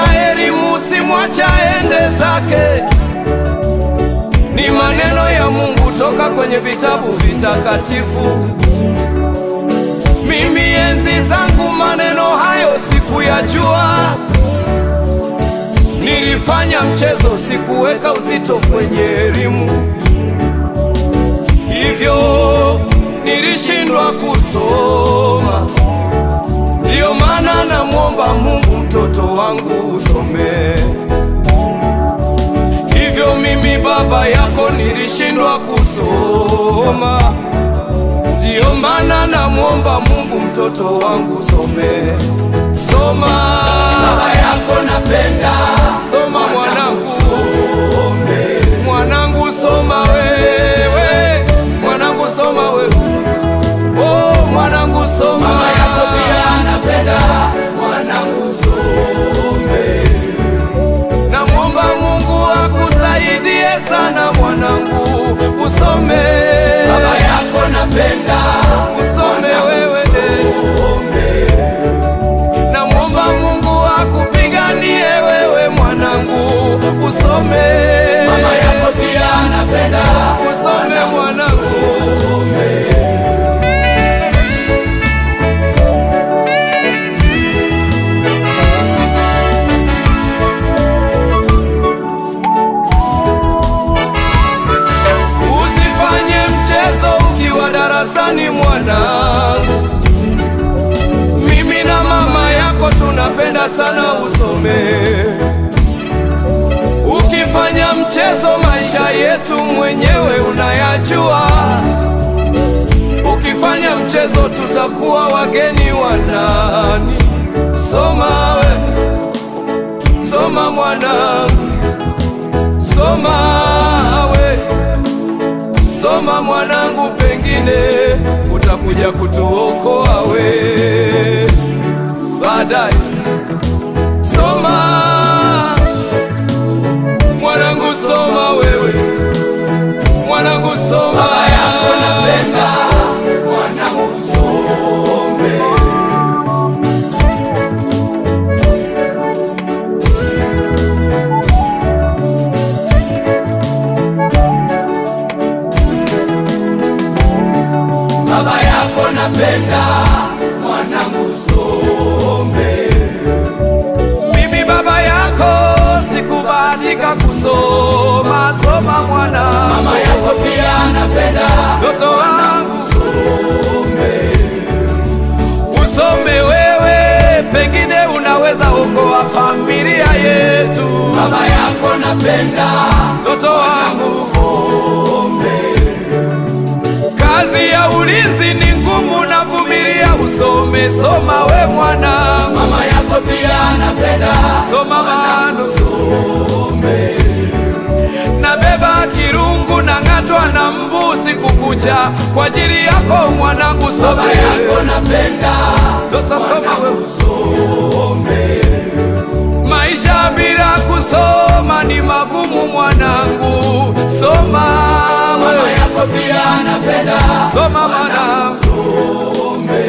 elimu simwacha ende zake. Ni maneno ya Mungu toka kwenye vitabu vitakatifu. Mimi enzi zangu maneno hayo sikuyajua, nilifanya mchezo, sikuweka uzito kwenye elimu, hivyo nilishindwa kusoma. Ndiyo maana namwomba Mungu mtoto wangu usome. Hivyo mimi baba yako nilishindwa kusoma. Ndiyo maana namwomba Mungu mtoto wangu some. Soma Baba yako napenda soma mwanangu, usome. mwanangu soma wewe, mwanangu soma wewe, oh mwanangu soma. Mama yako pia anapenda mwanangu usome. Namwomba Mungu akusaidie sana mwanangu, usome. Baba yako napenda usome wewe. usome. Namwomba Mungu akupiganie wewe mwanangu, usome. Mama yako pia anapenda usome mwanangu. usome. Usifanye mchezo ukiwa darasani mwanangu. Mimi na mama yako tunapenda sana usome. Ukifanya mchezo maisha yetu mwenyewe unayajua. Ukifanya mchezo tutakuwa wageni wa nani? Soma we, soma mwanangu, soma we Soma mwanangu, pengine utakuja kutuokoa we baadaye. Soma mwanangu, soma wewe mwanangu, soma. Baba yako napenda mwanangu usome. Baba yako napenda mwanangu usome. Mimi baba yako sikubahatika kusoma. Soma mwana, Mama yako pia anapenda mtoto wangu usome. usome wewe, pengine unaweza okoa familia yetu. Baba yako napenda Mtoto wangu usome. Kazi ya ulinzi ni ngumu, na vumilia, usome. Soma we mwana, Mama yako pia anapenda soma mano. usome. Nabeba kirungu na ng'atwa na mbu siku kucha kwa ajili yako mwanangu, Baba some. yako napenda Sasa soma we. usome. Maisha bila kusoma ni magumu mwanangu, soma Mama we. yako pia anapenda Soma mwanangu. usome.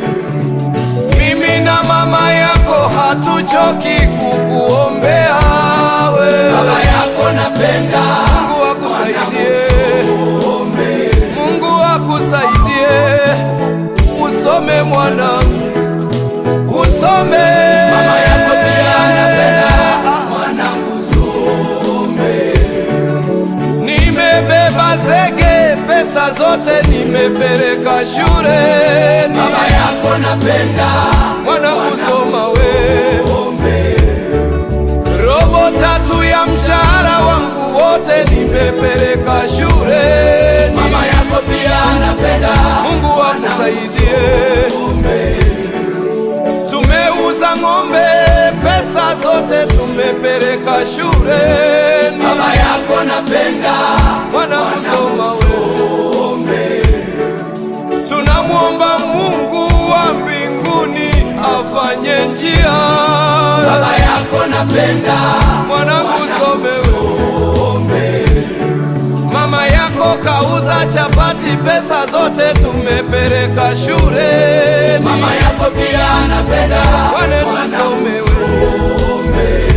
Mimi na mama yako hatuchoki kukuombea we. Baba yako napenda Mungu akusaidie, usome. Mungu akusaidie, usome mwanangu, usome. Mama yako pia anapenda mwanangu usome. Nimebeba zege, pesa zote nimepeleka shuleni. Baba yako napenda Mwanangu soma we, usome. robo tatu ya mshahara wangu wote nimepeleka shuleni. Mama yako pia anapenda Mungu akusaidie. usome. Tumeuza ng'ombe, pesa zote tumepeleka shuleni. Baba yako napenda Mwana kusoma we, usome. tunamwomba Mungu wa mbinguni afanye njia. Baba yako napenda Mwanangu some we, usome. mama yako kauza chapati, pesa zote tumepeleka shuleni. Mama yako pia anapenda Wane tusome we, usome.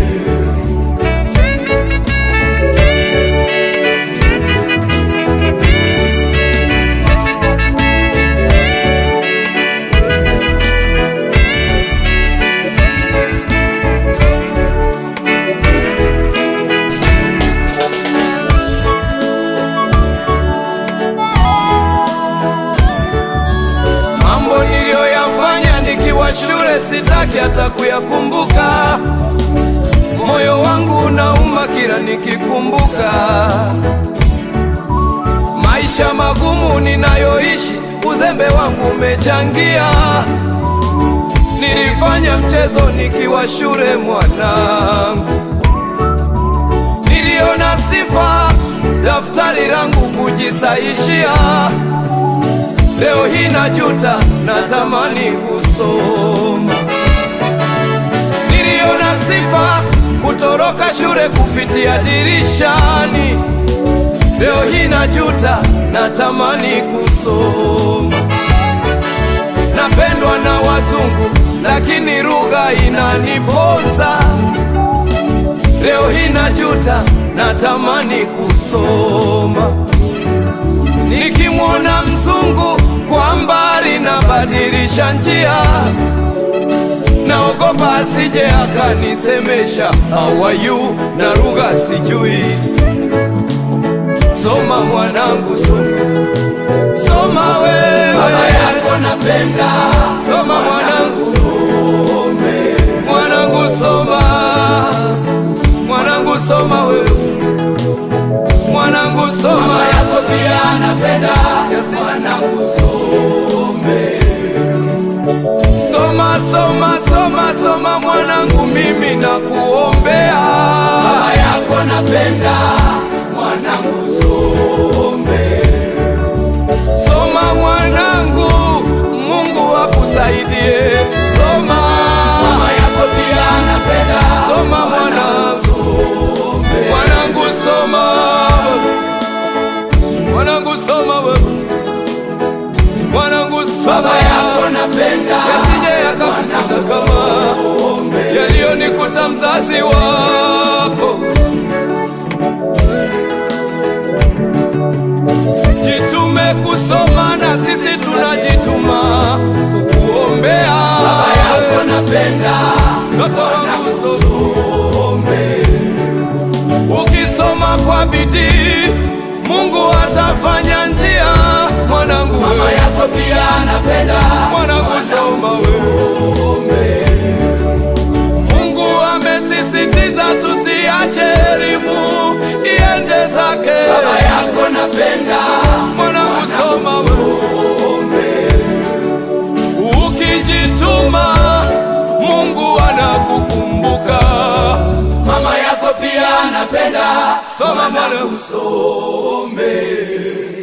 yake hata kuyakumbuka. Moyo wangu unauma kila nikikumbuka maisha magumu ninayoishi, uzembe wangu umechangia. Nilifanya mchezo nikiwa shule mwanangu, niliona sifa daftari langu kujisaishia. Leo hii najuta, natamani kusoma. Niliona sifa kutoroka shule kupitia dirishani. Leo hii najuta, natamani kusoma. Napendwa na wazungu, lakini lugha inaniponza. Leo hii najuta, natamani kusoma. Nikimwona mzungu kwa mbali, nabadilisha njia, naogopa asije akanisemesha how are you, na lugha sijui. Soma mwanangu, soma, soma wewe, Baba yako napenda, soma mwanangu, mwanangu soma, mwanangu soma wewe, mwanangu soma. mama yako pia anapenda, mwanangu some. Soma, soma, soma, soma mwanangu, mimi nakuombea. Baba yako napenda, mwanangu some. Soma mwanangu, Mungu akusaidie. Soma, Mama yako pia anapenda, soma mwanangu, some. mwanangu soma, mwanangu soma wewe, mwanangu soma. Baba yako napenda, yasije yakakukuta kama yaliyonikuta mzazi wako. Jitume kusoma na sisi tunajituma kukuombea. Baba yako napenda, Mtoto wangu soma, some. ukisoma kwa bidii Mungu atafanya njia. Mwanangu Mama wewe, yako pia anapenda, mwanangu soma wewe. Mungu amesisitiza tusiache elimu iende zake. Baba yako napenda, Mwanangu soma wewe. Ukijituma Mungu anakukumbuka. mama yako pia anapenda, Soma mwanangu mwanangu. some.